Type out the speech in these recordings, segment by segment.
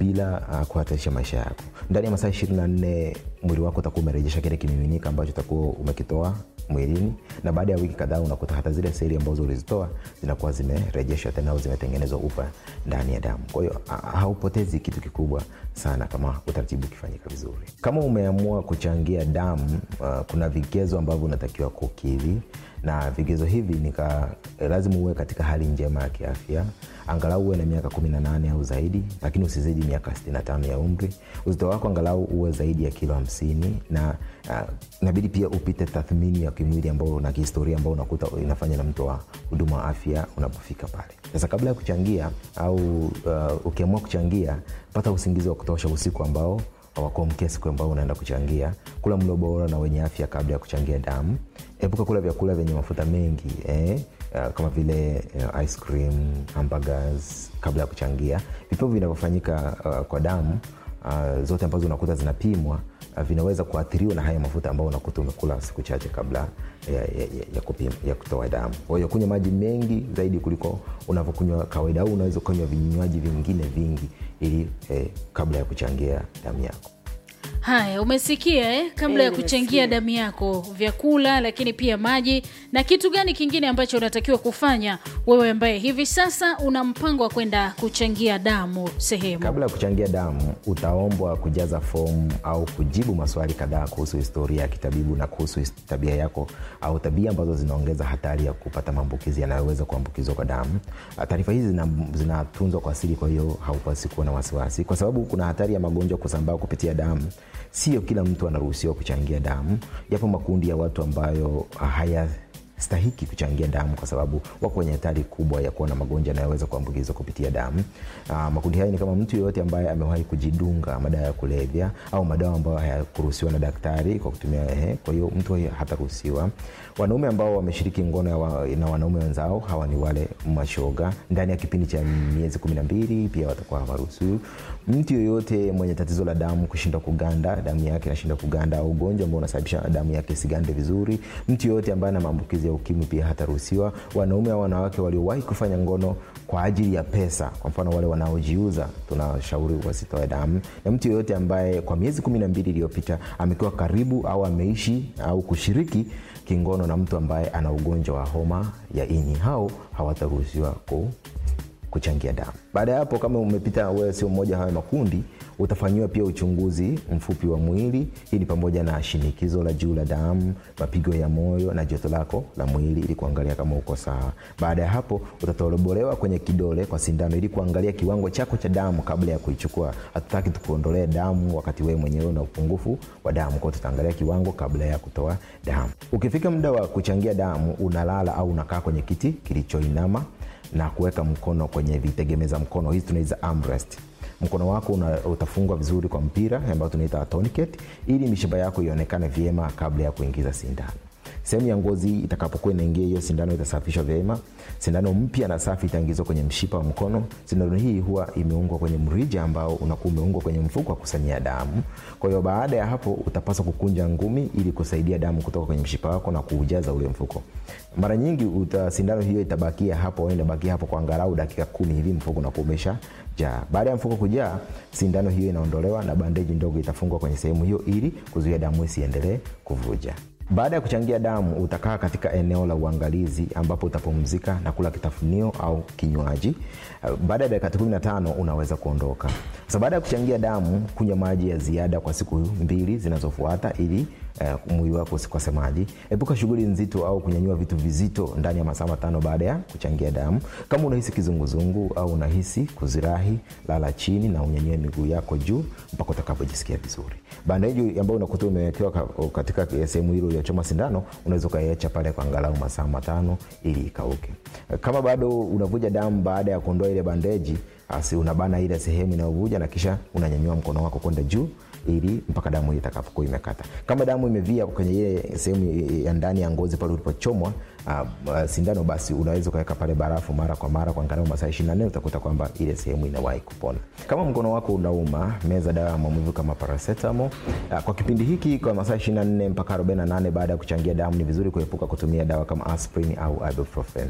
bila uh, kuhatarisha maisha yako. Ndani ya masaa 24 mwili wako utakuwa umerejesha kile kimiminika ambacho utakuwa umekitoa mwilini, na baada ya wiki kadhaa unakuta hata zile seli ambazo ulizitoa zinakuwa zimerejeshwa tena au zimetengenezwa upya ndani ya damu. Kwa hiyo haupotezi kitu kikubwa sana kama utaratibu ukifanyika vizuri. Kama umeamua kuchangia damu, uh, kuna vigezo ambavyo unatakiwa kukidhi na vigezo hivi nika lazima uwe katika hali njema ya kiafya, angalau uwe na miaka 18 au zaidi, lakini usizidi miaka 65 ya umri. Uzito wako angalau uwe zaidi ya kilo 50 na uh, inabidi pia upite tathmini ya kimwili ambao na kihistoria ambao unakuta inafanya na mtu wa huduma wa afya unapofika pale. Sasa kabla ya kuchangia au uh, ukiamua kuchangia, pata usingizi wa kutosha usiku ambao wakuamkia siku ambao unaenda kuchangia. Kula mlo bora na wenye afya kabla ya kuchangia damu. Epuka kula vyakula vyenye mafuta mengi eh, uh, kama vile uh, ice cream, hamburgers kabla ya kuchangia. Vipimo vinavyofanyika uh, kwa damu uh, zote ambazo unakuta zinapimwa uh, vinaweza kuathiriwa na haya mafuta ambayo unakuta umekula siku chache kabla ya, ya, ya, ya, kupima, ya kutoa damu. Kwa hiyo kunywa maji mengi zaidi kuliko unavyokunywa kawaida, au unaweza kunywa vinywaji vingine vingi ili eh, kabla ya kuchangia damu yako. Haya, umesikia eh? Kabla ya Eh, kuchangia nimesikia. damu yako, vyakula, lakini pia maji. Na kitu gani kingine ambacho unatakiwa kufanya wewe ambaye hivi sasa una mpango wa kwenda kuchangia damu sehemu? Kabla ya kuchangia damu, utaombwa kujaza fomu au kujibu maswali kadhaa kuhusu historia ya kitabibu na kuhusu his- tabia yako au tabia ambazo zinaongeza hatari ya kupata maambukizi yanayoweza kuambukizwa kwa damu. Ah, Taarifa hizi zina- zinatunzwa kwa siri, kwa hiyo haupasi kuwa na wasiwasi, kwa sababu kuna hatari ya magonjwa kusambaa kupitia damu. Sio kila mtu anaruhusiwa kuchangia damu. Yapo makundi ya watu ambayo haya stahiki kuchangia damu kwa sababu wako kwenye hatari kubwa ya kuwa na magonjwa yanayoweza kuambukizwa kupitia damu. Aa, makundi haya ni kama mtu yeyote ambaye amewahi kujidunga madawa ya kulevya au madawa ambayo hayakuruhusiwa na daktari kwa kutumia ehe, kwa hiyo mtu huyo hataruhusiwa. Wanaume ambao wameshiriki ngono ya wa, na wanaume wenzao, hawa ni wale mashoga ndani ya kipindi cha miezi kumi na mbili, pia watakuwa hawaruhusiwi. Mtu yoyote mwenye tatizo la damu kushindwa kuganda, damu yake inashindwa kuganda, au ugonjwa ambao unasababisha damu yake isigande vizuri. Mtu yoyote ambaye ana maambukizi ya ukimwi pia hataruhusiwa. Wanaume au wanawake waliowahi kufanya ngono kwa ajili ya pesa, kwa mfano wale wanaojiuza, tunashauri wasitoe damu. Na mtu yoyote ambaye kwa miezi kumi na mbili iliyopita amekuwa karibu au ameishi au kushiriki kingono na mtu ambaye ana ugonjwa wa homa ya ini, hao hawataruhusiwa ku kuchangia damu. Baada ya hapo, kama umepita wewe sio mmoja hayo makundi, utafanyiwa pia uchunguzi mfupi wa mwili. Hii ni pamoja na shinikizo la juu la damu, mapigo ya moyo na joto lako la mwili, ili kuangalia kama uko sawa. Baada ya hapo, utatobolewa kwenye kidole kwa sindano, ili kuangalia kiwango chako cha damu kabla ya kuichukua. Hatutaki tukuondolee damu wakati wewe mwenyewe una upungufu wa damu, kwa hiyo tutaangalia kiwango kabla ya kutoa damu. Ukifika muda wa kuchangia damu, unalala au unakaa kwenye kiti kilichoinama na kuweka mkono kwenye vitegemeza mkono, hizi tunaita armrest. Mkono wako una, utafungwa vizuri kwa mpira ambao tunaita tourniquet, ili mishipa yako ionekane vyema kabla ya kuingiza sindano. Sehemu ya ngozi itakapokuwa inaingia hiyo sindano itasafishwa vyema. Sindano mpya na safi itaingizwa kwenye mshipa wa mkono. Sindano hii huwa imeungwa kwenye mrija ambao unakuwa umeungwa kwenye mfuko wa kusanyia damu. Kwa hiyo baada ya hapo utapaswa kukunja ngumi ili kusaidia damu kutoka kwenye mshipa wako na kuujaza ule mfuko. Mara nyingi uta, sindano hiyo itabakia hapo au inabakia hapo kwa angalau dakika kumi hivi, mfuko unakuwa umesha jaa. Baada ya mfuko kujaa, sindano hiyo inaondolewa na bandeji ndogo itafungwa kwenye sehemu hiyo ili kuzuia damu isiendelee kuvuja. Baada ya kuchangia damu utakaa katika eneo la uangalizi ambapo utapumzika na kula kitafunio au kinywaji. Uh, Baada ya dakika 15 unaweza kuondoka. Sasa baada ya kuchangia damu, kunywa maji ya ziada kwa siku mbili zinazofuata ili uh, mwili wako usikose maji. Epuka shughuli nzito au kunyanyua vitu vizito ndani ya masaa matano baada ya kuchangia damu. Kama unahisi kizunguzungu au unahisi kuzirahi, lala chini na unyanyue miguu yako juu mpaka utakapojisikia vizuri. Bandeji ambayo unakuta umewekewa ka- katika sehemu hilo iliyochoma sindano, unaweza ukaiacha pale kwa angalau masaa matano ili ikauke. Kama bado unavuja damu baada ya kuondoa ile bandeji, basi unabana ile sehemu inayovuja na kisha unanyanyua mkono wako kwenda juu ili mpaka damu itakapokuwa imekata. Kama damu imevia kwenye ile sehemu ya ndani ya ngozi pale ulipochomwa uh, uh, sindano, basi unaweza ukaweka pale barafu mara kwa mara kwa angalau masaa 24, utakuta kwamba ile sehemu inawahi kupona. Kama mkono wako unauma, meza dawa ya maumivu kama paracetamol. Uh, kwa kipindi hiki kwa masaa 24 mpaka 48 baada ya kuchangia damu, ni vizuri kuepuka kutumia dawa kama aspirin au ibuprofen.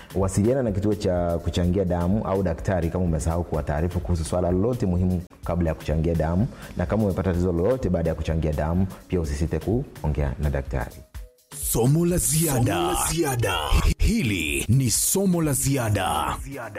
wasiliana na kituo cha kuchangia damu au daktari kama umesahau kuwataarifu kuhusu swala lolote muhimu kabla ya kuchangia damu na kama umepata tatizo lolote baada ya kuchangia damu pia usisite kuongea na daktari somo la ziada hili ni somo la ziada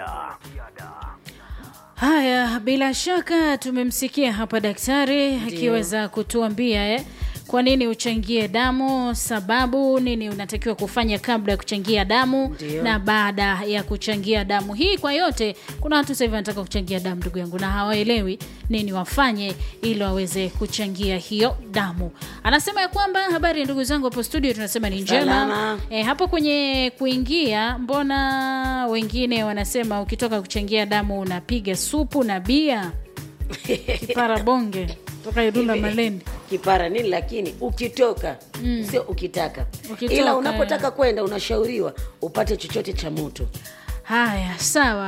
Haya, bila shaka tumemsikia hapa daktari akiweza kutuambia eh, kwa nini uchangie damu, sababu nini unatakiwa kufanya kabla ya kuchangia damu Ndio. na baada ya kuchangia damu. Hii kwa yote, kuna watu sasa hivi wanataka kuchangia damu, ndugu yangu, na hawaelewi nini wafanye ili waweze kuchangia hiyo damu. Anasema ya kwamba habari, ndugu zangu hapo studio, tunasema ni njema. Salama. E, hapo kwenye kuingia, mbona wengine wanasema ukitoka kuchangia damu unapiga supu na bia kipara bonge toka Ilula Hivi, Malindi. kipara nini lakini ukitoka sio ukitaka Ukitoka, ila unapotaka kwenda unashauriwa upate chochote cha moto Haya, sawa.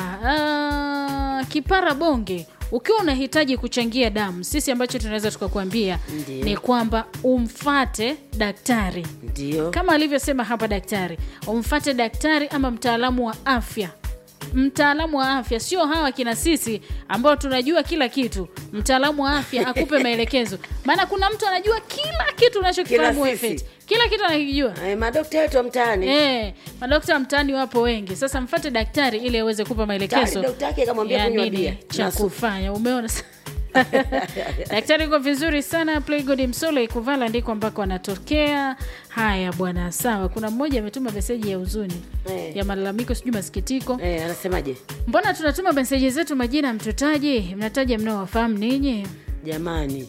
Ah, kipara bonge, ukiwa unahitaji kuchangia damu, sisi ambacho tunaweza tukakuambia Ndiyo. ni kwamba umfate daktari ndio kama alivyosema hapa daktari, umfate daktari ama mtaalamu wa afya. Mtaalamu wa afya, sio hawa kina sisi ambao tunajua kila kitu. Mtaalamu wa afya akupe maelekezo, maana kuna mtu anajua kila kitu unachokifahamu Kila wewe sisi. Feti. kila kitu anakijua. Eh, madokta wetu wa mtaani Eh, madokta mtaani wapo wengi. Sasa mfate daktari ili aweze kupa maelekezo Daktari, dokta yake kamwambia ya kunywa nini bia cha na supu. kufanya. Umeona sa- daktari uko vizuri sana. Playgod Msole Kuvala ndiko ambako anatokea. Haya bwana, sawa. Kuna mmoja ametuma meseji ya huzuni Eh. ya malalamiko, sijui masikitiko. eh, anasemaje Mbona tunatuma meseji zetu majina mtutaji, mnataja mnaowafahamu ninyi? jamani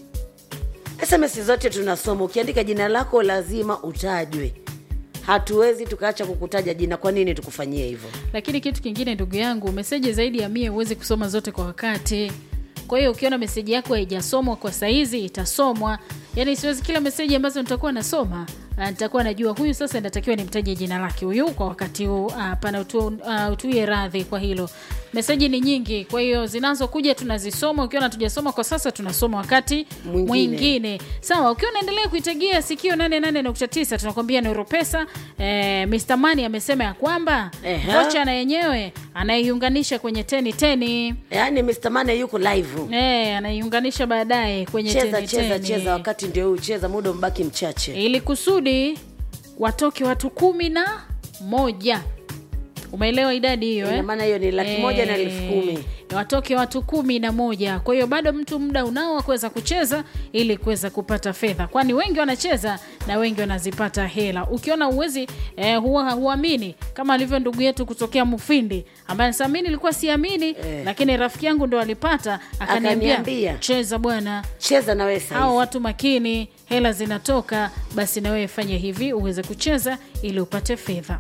sms zote tunasoma ukiandika jina lako lazima utajwe hatuwezi tukaacha kukutaja jina kwa nini tukufanyie hivyo Lakini kitu kingine, ndugu yangu, meseji zaidi ya mia huwezi kusoma zote kwa wakati. Kwa hiyo ukiona meseji yako haijasomwa kwa saizi itasomwa. Yaani siwezi kila meseji ambazo nitakuwa nasoma ah, nitakuwa najua huyu sasa inatakiwa nimtaje jina lake huyu kwa wakati huu. Ah, Hapana, utu, ah, utuie radhi kwa hilo. Meseji ni nyingi, kwa hiyo zinazokuja tunazisoma. Ukiona tujasoma kwa sasa, tunasoma wakati Mwingine. mwingine. Sawa, ukiwa unaendelea kuitegia sikio 88.9 tunakwambia Nuru Pesa. Eh, Mr. Mani amesema ya kwamba Ehe. kocha na yenyewe anaiunganisha kwenye teni teni. yaani mr mane yuko live Eh, anaiunganisha baadaye kwenye cheza teni cheza teni. cheza wakati ndio huu cheza muda mbaki mchache ili kusudi watoke watu kumi na moja. Umeelewa idadi hiyo Ina eh? maana hiyo ni laki moja na elfu kumi. watoke watu kumi na moja. Kwa hiyo bado mtu muda unao wa kuweza kucheza ili kuweza kupata fedha, kwani wengi wanacheza na wengi wanazipata hela. Ukiona uwezi eh, huwa huamini kama alivyo ndugu yetu kutokea Mufindi ambaye anasema mimi nilikuwa siamini Eh. lakini rafiki yangu ndo alipata akaniambia, Akaniambia. cheza bwana cheza na wewe hao saizi watu makini, hela zinatoka, basi na wewe fanya hivi uweze kucheza ili upate fedha.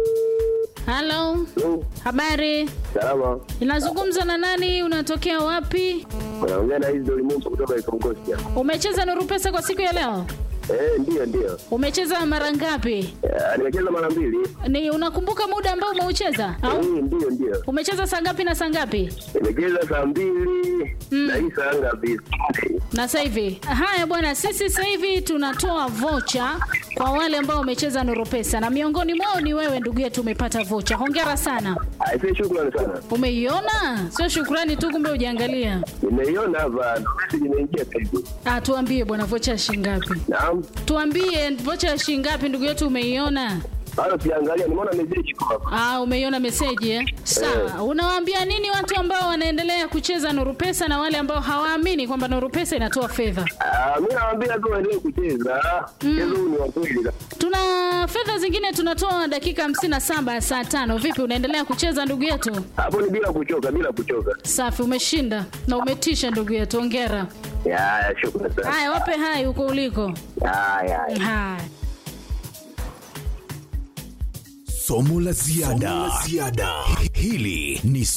Halo, habari, Salama, inazungumza na nani? Unatokea wapi? unaongea na hizi ulimwengu kutoka Ikongosi hapa. Umecheza Nuru Pesa kwa siku ya leo? Eh, ndio ndio. Umecheza mara ngapi? Eh, Nimecheza mara mbili. Ni unakumbuka muda ambao umeucheza au Eh, ndio ndio. umecheza saa ngapi na saa ngapi? Nimecheza saa mbili na hii saa ngapi? na sasa hivi haya bwana sisi sasa hivi tunatoa vocha kwa wale ambao wamecheza Nuru Pesa na miongoni mwao ni wewe ndugu yetu umepata vocha hongera sana Aisee, shukrani sana. umeiona sio shukrani tu kumbe ujaangalia Nimeiona hapa, ndo message imeingia sasa hivi. ah tuambie bwana vocha ya shilingi ngapi Naam. tuambie vocha ya shilingi ngapi ndugu yetu umeiona Bado siangalia, nimeona message iko hapa. Ah, umeiona meseji eh? Sawa. Unawaambia nini watu ambao wanaendelea kucheza Nuru Pesa na wale ambao hawaamini kwamba Nuru Pesa inatoa fedha? Ah, mimi nawaambia tu waendelee kucheza. Mchezo huu ni wa kweli. Tuna fedha zingine tunatoa dakika 57 ya saa tano. Vipi, unaendelea kucheza ndugu yetu? Hapo ni bila kuchoka, bila kuchoka. Safi, umeshinda na umetisha ndugu yetu, hongera. Ya, ya, shukrani sana. Haya, wape hai huko uliko. Ya, ya. ya. Haya. somo la ziada hili ni